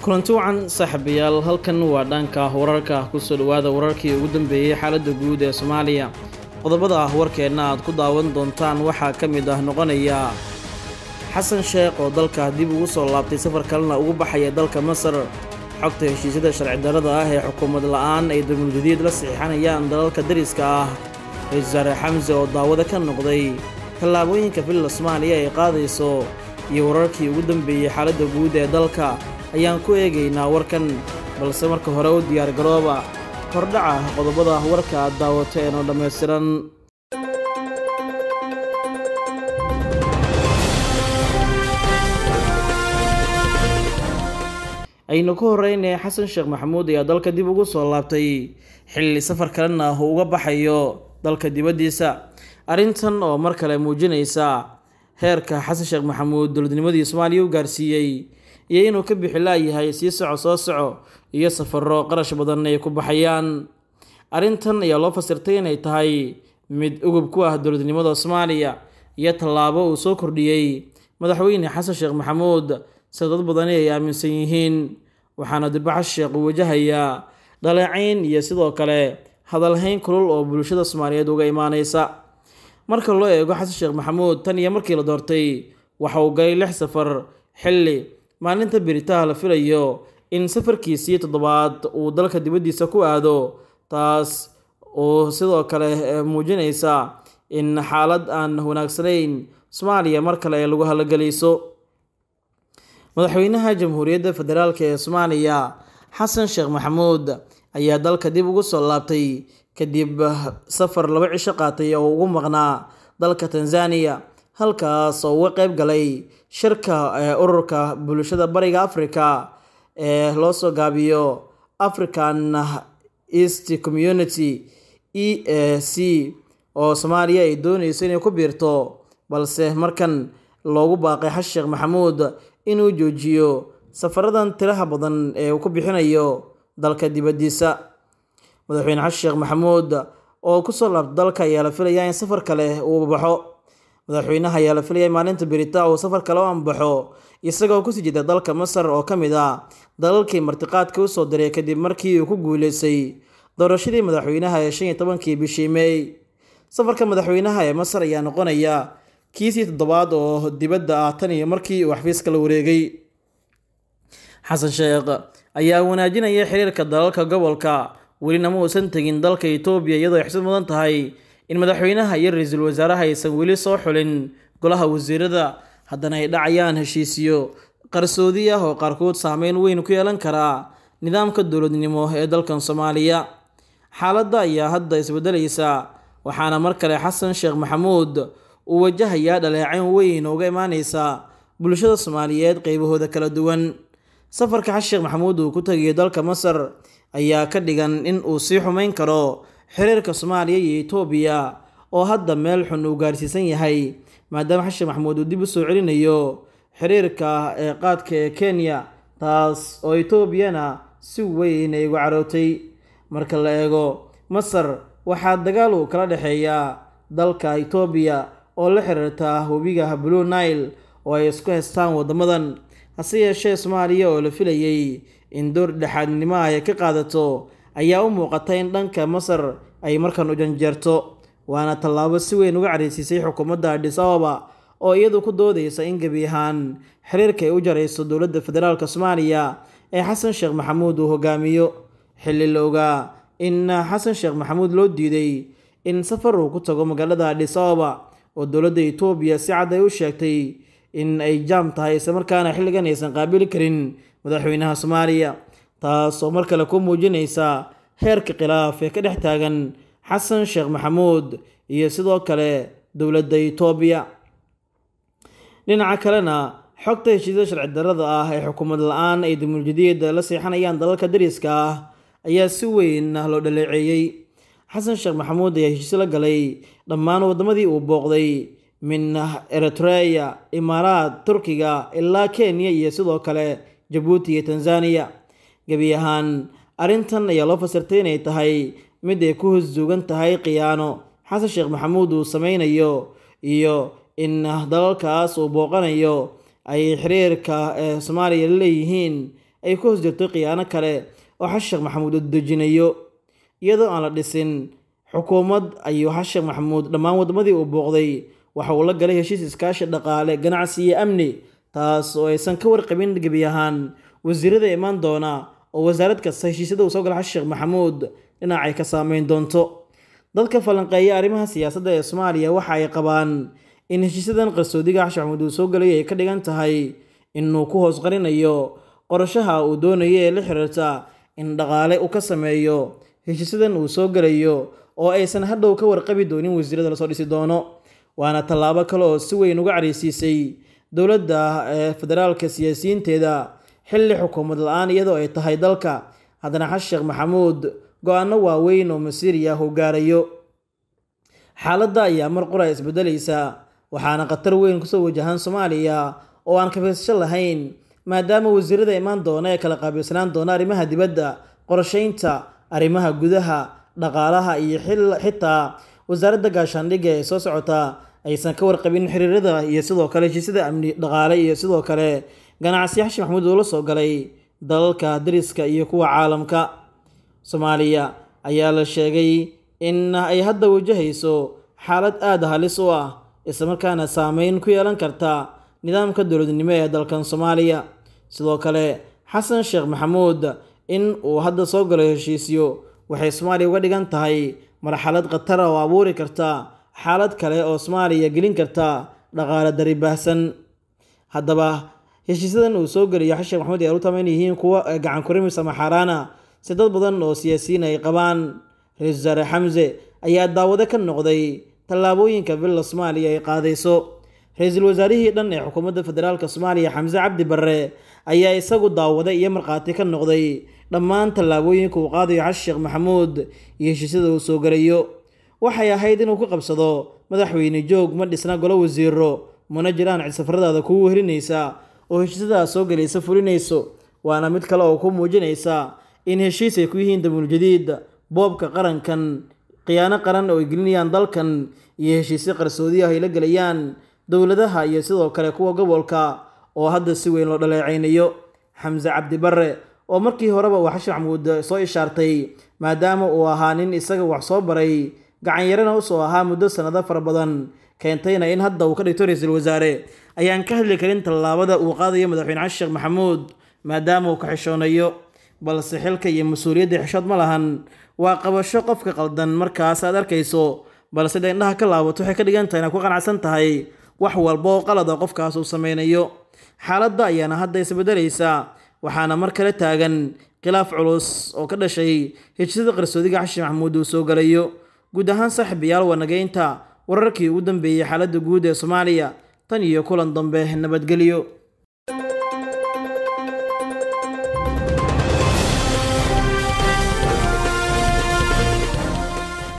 kulanti wacan saaxiibayaal halkan waa dhanka wararka kusoo dhawaada wararkii ugu dambeeyey xaaladda guud ee soomaaliya qodobada ah warkeenna aad ku daawan doontaan waxaa ka mid ah noqonaya xasan sheekh oo dalka dib ugu soo laabtay safar kalena ugu baxaya dalka masar xogta heshiisyada sharci darrada ah ee xukuumad la'aan ay dulmuljadiid la saxiixanayaan dalalka dariska ah ra-iisul wasaare xamse oo daawada ka noqday tallaabooyinka filla soomaaliya ay qaadayso iyo wararkii ugu dambeeyey xaaladda guud ee dalka ayaan ku eegaynaa warkan balse marka hore u diyaar garooba hordhaca qodobada warka aad daawateen oo dhammaystiran aynu ku horeynaya xasan sheekh maxamuud ayaa dalka dib ugu soo laabtay xilli safar kalena uu uga baxayo dalka dibaddiisa arrintan oo mar kale muujinaysa heerka xasan sheekh maxamuud dowladnimadii soomaaliya u gaarsiiyey iyo inuu ka bixi laayahay sii soco soo soco iyo safaro qarash badan ay ku baxayaan arrintan ayaa loo fasirtay inay tahay mid ugub ku ah dowladnimada soomaaliya iyo tallaabo uu soo kordhiyey madaxweyne xasan sheekh maxamuud sida dad badani ay aaminsan yihiin waxaana dirbaxas sheekh uu wajahayaa dhaleecayn iyo sidoo kale hadalhayn kulul oo bulshada soomaaliyeed uga imaaneysa marka loo eego xasan sheekh maxamuud tan iyo markii la doortay waxa uu galay lix safar xilli maalinta beritaha la filayo in safarkiisii toddobaad uu dalka dibaddiisa ku aado taas oo sidoo kale muujinaysa in xaalad aan wanaagsanayn soomaaliya mar kale ay lagu halagelayso madaxweynaha jamhuuriyadda federaalk ee soomaaliya xasan sheekh maxamuud ayaa dalka dib ugu soo laabtay kadib safar laba cisho qaatay oo ugu maqnaa dalka tanzaniya halkaas oo uga qeyb galay shirka ururka bulshada bariga africa ee loo soo gaabiyo african east community e a c oo soomaaliya ay dooneyso inay ku biirto balse markan loogu baaqay xasan sheekh maxamuud inuu joojiyo safaradan tiraha badan ee uu ku bixinayo dalka dibaddiisa madaxweyne xasan sheekh maxamuud oo kusoo laabta dalka ayaa la filayaa in safar kale uu baxo madaxweynaha ayaa la filaya maalinta berita uu safar kale u ambaxo isagoo kusii jeeda dalka masar oo ka mid ah dalalkii martiqaadka usoo diray kadib markii uu ku guuleystay doorashadii madaxweynaha ee shan iyo tobankii bishii meey safarka madaxweynaha ee masar ayaa noqonaya kiisii toddobaad oo dibadda ah tan iyo markii uu xafiiska la wareegay xasan sheekh ayaa wanaajinaya xiriirka dalalka gobolka welina ma uusan tegin dalka itoobiya iyadoo ay xusad mudan tahay in madaxweynaha iyo ra-iisul wasaaraha aysan weli soo xulin golaha wasiirada haddana ay dhacayaan heshiisiyo qarsoodi ah oo qaarkood saameyn weyn ku yeelan karaa nidaamka dowladnimo ee dalkan soomaaliya xaaladda ayaa hadda isbedelaysa waxaana mar kale xasan sheekh maxamuud uu wajahayaa dhaleecayn weyn oo uga imaaneysa bulshada soomaaliyeed qeybahooda kala duwan safarka xasan sheekh maxamuud uu ku tagayo dalka masar ayaa ka dhigan in uu sii xumeyn karo xiriirka soomaaliya iyo itoobiya oo hadda meel xun uu gaarsiisan yahay maadaama xasan sheekh maxamuud uu dib u soo celinayo xiriirka ee qaadka ee kenya taas oo etoobiyana si weyn ay uga carootay marka la eego masar waxaa dagaal uu kala dhexeeyaa dalka itoobiya oo la xiriirta webiga blue nile oo ay isku haystaan wadamadan hase yeeshee soomaaliya oo la filayay in door dhexaadnimo ay ka qaadato ayaa u muuqata in dhanka masar ay markan u janjeerto waana tallaabo si weyn uga careysiisay xukuumadda adhis ababa oo iyadu ku doodeysa in gebi ahaan xiriirka ay u jarayso dowladda federaalk soomaaliya ee xasan sheekh maxamuud uu hogaamiyo xilli la ogaa in xasan sheekh maxamuud loo diiday in safar uu ku tago magaalada adhis ababa oo dowladda itoobiya si cad ay u sheegtay in ay jaam tahay islamarkaana xilligan aysan qaabili karin madaxweynaha soomaaliya taas oo mar kale ku muujinaysa heerka khilaaf ee ka dhex taagan xasan sheekh maxamuud iyo sidoo kale dowladda itoobiya dhinaca kalena xogta heshiisyada sharci darrada ah ee xukuumad la-aan ay dumuljadiida la seexanayaan dalalka dariska ah ayaa si weyn loo dhaleeceeyey xasan sheekh maxamuud ayaa heshiisyo la galay dhammaan waddamadii uu booqday min eritreya imaaraad turkiga ilaa kenya iyo sidoo kale jabuuti iyo tanzaniya gebi ahaan arrintan ayaa loo fasirtay inay tahay mid ay ku hosduugan tahay khiyaano xasan sheekh maxamuud uu sameynayo iyo in dalalkaas uu booqanayo ay xiriirka ee soomaaliya la leeyihiin ay ku hoos jirto khiyaano kale oo xasan sheekh maxamuud uu dejinayo iyadoo aan la dhisin xukuumad ayuu xasan sheekh maxamuud dhammaan waddamadii uu booqday waxa uu la galay heshiis iskaashi dhaqaale ganacsi iyo amni taas oo aysan ka warqabin gebi ahaan wasiirada imaan doona oo wasaarad kasta heshiisyada uu soo gala xasan sheekh maxamuud dhinacay ka saameyn doonto dadka falanqeeya arrimaha siyaasadda ee soomaaliya waxa ay qabaan in heshiisyadan qarsoodiga xasan maxamuud uu soo galay ay ka dhigan tahay inuu ku hoos qarinayo qorashaha uu doonayo ee la xiriirta in dhaqaale uu ka sameeyo heshiisyadan uu soo galayo oo aysan hadhow ka warqabi doonin wasiirada lasoo dhisi doono waana tallaabo kale oo si weyn uga careysiisay dowladda ee federaalka siyaasiyiinteeda xilli xukuumad la-aan iyadoo ay tahay dalka haddana xasan sheekh maxamuud go-aano waaweyn oo masiiriya uu gaarayo xaaladda ayaa mar qura isbedelaysa waxaana khatar weyn kusoo wajahan soomaaliya oo aan kafirsasho lahayn maadaama wasiirada imaan doona ee kala qaabilsanaan doona arrimaha dibadda qorsheynta arrimaha gudaha dhaqaalaha iyo xitaa wasaaradda gaashaandhigga ee soo socota aysan ka warqabin xiriirada iyo sidoo kale heshiisyada amni dhaqaale iyo sidoo kale ganacsi xasan maxamuud uu la soo galay dalalka dariska iyo kuwa caalamka soomaaliya ayaa la sheegay in ay hadda wajahayso xaalad aada halis u ah islamarkaana saameyn ku yeelan karta nidaamka dowladnimo ee dalkan soomaaliya sidoo kale xasan sheekh maxamuud in uu hadda soo galo heshiisyo waxay soomaaliya uga dhigan tahay marxalad khatara oo abuuri karta xaalad kale oo soomaaliya gelin karta dhaqaale dari baahsan haddaba heshiisyadan uu soo geliyo xasan sheekh maxamuud ay arutaman yihiin kuwa gacan kurimis ama xaaraana si dad badan oo siyaasiyiin ay qabaan ra-iisul wasaare xamse ayaa daawado ka noqday tallaabooyinka villa soomaaliya ay qaadayso ra-iisul wasaarihii dhan ee xukuumadda federaalka soomaaliya xamse cabdi barre ayaa isagu daawada iyo markhaati ka noqday dhammaan tallaabooyinka uu qaadayo xasan sheekh maxamuud iyo heshiisyada uu soo galayo waxay ahayd inuu ku qabsado madaxweyne joog ma dhisna golo wasiiro mana jiraan cidsafaradaada kugu helinaysa oo heshiisyadaas soo gelaysa fulinayso waana mid kale oo ku muujinaysa in heshiis ay ku yihiin damuul jadiid boobka qarankan khiyaano qaran oo ay gelinayaan dalkan iyo heshiisyo qarsoodi ah ay la gelayaan dowladaha iyo sidoo kale kuwa gobolka oo hadda si weyn loo dhaleecaynayo xamse cabdi barre oo markii horeba uu xashan maxamuud soo ishaartay maadaama uu ahaa nin isaga wax soo baray gacanyarana usoo ahaa muddo sannado fara badan keentayna in hadda uu ka dhigto ra-iisul wasaare ayaan ka hadli karin tallaabada uu qaadayo madaxweyne xasan sheekh maxamuud maadaama uu ka xishoonayo balse xilka iyo mas-uuliyadda xishood ma lahan waa qabasho qofka qaldan markaas aad arkayso balse da indhaha ka laabato waxay ka dhigan tahay inaad ku qanacsan tahay wax walba oo qalada qofkaas uu sameynayo xaaladda ayaana hadda isbedelaysa waxaana mar kale taagan khilaaf culus oo ka dhashay heshiisyada qarsoodiga xashin maxamuud uu soo galayo guud ahaan saaxiibayaal wanageynta wararkii ugu dambeeyey xaaladda guud ee soomaaliya tan iyo kulan dambe nabadgelyo